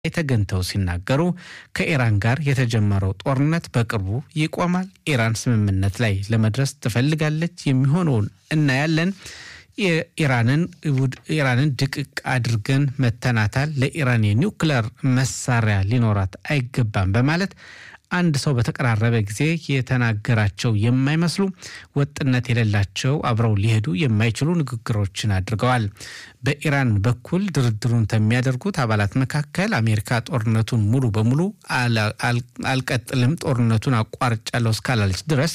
ተገኝተው ሲናገሩ ከኢራን ጋር የተጀመረው ጦርነት በቅርቡ ይቆማል። ኢራን ስምምነት ላይ ለመድረስ ትፈልጋለች። የሚሆነውን እናያለን። ኢራንን ድቅቅ አድርገን መተናታል። ለኢራን የኒውክለር መሳሪያ ሊኖራት አይገባም በማለት አንድ ሰው በተቀራረበ ጊዜ የተናገራቸው የማይመስሉ ወጥነት የሌላቸው አብረው ሊሄዱ የማይችሉ ንግግሮችን አድርገዋል። በኢራን በኩል ድርድሩን ከሚያደርጉት አባላት መካከል አሜሪካ ጦርነቱን ሙሉ በሙሉ አልቀጥልም፣ ጦርነቱን አቋርጫለሁ እስካላለች ድረስ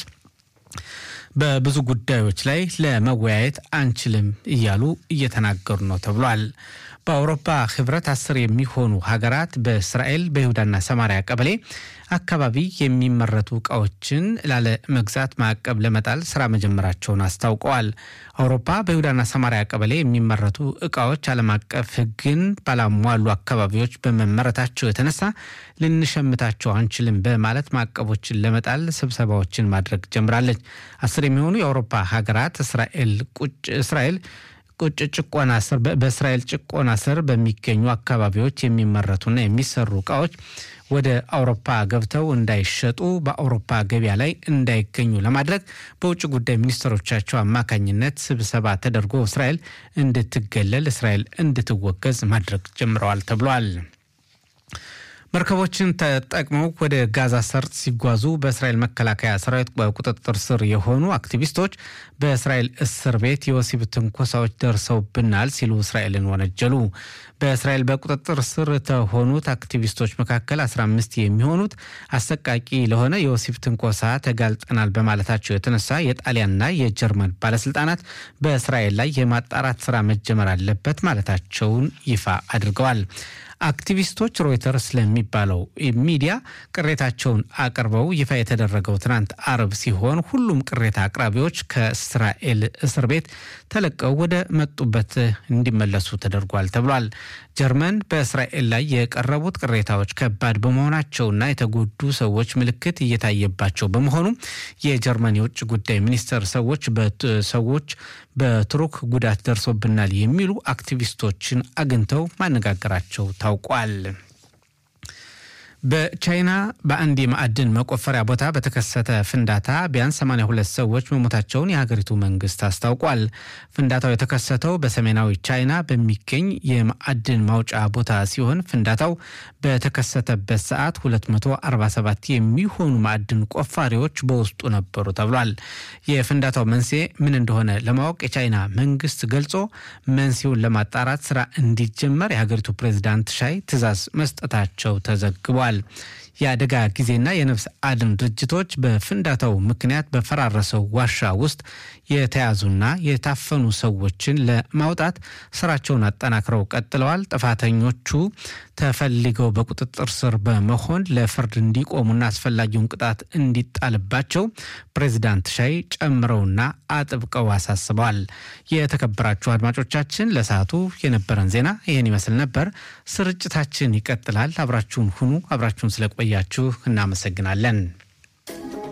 በብዙ ጉዳዮች ላይ ለመወያየት አንችልም እያሉ እየተናገሩ ነው ተብሏል። በአውሮፓ ህብረት አስር የሚሆኑ ሀገራት በእስራኤል በይሁዳና ሰማሪያ ቀበሌ አካባቢ የሚመረቱ እቃዎችን ላለ መግዛት ማዕቀብ ለመጣል ስራ መጀመራቸውን አስታውቀዋል። አውሮፓ በይሁዳና ሰማሪያ ቀበሌ የሚመረቱ እቃዎች ዓለም አቀፍ ሕግን ባላሟሉ አካባቢዎች በመመረታቸው የተነሳ ልንሸምታቸው አንችልም በማለት ማዕቀቦችን ለመጣል ስብሰባዎችን ማድረግ ጀምራለች። አስር የሚሆኑ የአውሮፓ ሀገራት እስራኤል ቁጭ እስራኤል ቁጭ ጭቆና ስር በእስራኤል ጭቆና ስር በሚገኙ አካባቢዎች የሚመረቱና የሚሰሩ እቃዎች ወደ አውሮፓ ገብተው እንዳይሸጡ በአውሮፓ ገበያ ላይ እንዳይገኙ ለማድረግ በውጭ ጉዳይ ሚኒስትሮቻቸው አማካኝነት ስብሰባ ተደርጎ እስራኤል እንድትገለል፣ እስራኤል እንድትወገዝ ማድረግ ጀምረዋል ተብሏል። መርከቦችን ተጠቅመው ወደ ጋዛ ሰርጥ ሲጓዙ በእስራኤል መከላከያ ሰራዊት በቁጥጥር ስር የሆኑ አክቲቪስቶች በእስራኤል እስር ቤት የወሲብ ትንኮሳዎች ደርሰውብናል ሲሉ እስራኤልን ወነጀሉ። በእስራኤል በቁጥጥር ስር ከሆኑት አክቲቪስቶች መካከል 15 የሚሆኑት አሰቃቂ ለሆነ የወሲብ ትንኮሳ ተጋልጠናል በማለታቸው የተነሳ የጣሊያንና የጀርመን ባለስልጣናት በእስራኤል ላይ የማጣራት ስራ መጀመር አለበት ማለታቸውን ይፋ አድርገዋል። አክቲቪስቶች ሮይተርስ ለሚባለው ሚዲያ ቅሬታቸውን አቅርበው ይፋ የተደረገው ትናንት አርብ ሲሆን ሁሉም ቅሬታ አቅራቢዎች ከእስራኤል እስር ቤት ተለቀው ወደ መጡበት እንዲመለሱ ተደርጓል ተብሏል። ጀርመን በእስራኤል ላይ የቀረቡት ቅሬታዎች ከባድ በመሆናቸውና የተጎዱ ሰዎች ምልክት እየታየባቸው በመሆኑ የጀርመን የውጭ ጉዳይ ሚኒስቴር ሰዎች ሰዎች በቱርክ ጉዳት ደርሶብናል የሚሉ አክቲቪስቶችን አግኝተው ማነጋገራቸው ታውቋል። በቻይና በአንድ የማዕድን መቆፈሪያ ቦታ በተከሰተ ፍንዳታ ቢያንስ 82 ሰዎች መሞታቸውን የሀገሪቱ መንግስት አስታውቋል። ፍንዳታው የተከሰተው በሰሜናዊ ቻይና በሚገኝ የማዕድን ማውጫ ቦታ ሲሆን ፍንዳታው በተከሰተበት ሰዓት 247 የሚሆኑ ማዕድን ቆፋሪዎች በውስጡ ነበሩ ተብሏል። የፍንዳታው መንስኤ ምን እንደሆነ ለማወቅ የቻይና መንግስት ገልጾ መንስኤውን ለማጣራት ስራ እንዲጀመር የሀገሪቱ ፕሬዚዳንት ሻይ ትዕዛዝ መስጠታቸው ተዘግቧል። የአደጋ ጊዜና የነፍስ አድን ድርጅቶች በፍንዳታው ምክንያት በፈራረሰው ዋሻ ውስጥ የተያዙና የታፈኑ ሰዎችን ለማውጣት ስራቸውን አጠናክረው ቀጥለዋል። ጥፋተኞቹ ተፈልገው በቁጥጥር ስር በመሆን ለፍርድ እንዲቆሙና አስፈላጊውን ቅጣት እንዲጣልባቸው ፕሬዚዳንት ሻይ ጨምረውና አጥብቀው አሳስበዋል። የተከበራችሁ አድማጮቻችን ለሰዓቱ የነበረን ዜና ይህን ይመስል ነበር። ስርጭታችን ይቀጥላል። አብራችሁን ሁኑ። አብራችሁን ስለቆያችሁ እናመሰግናለን።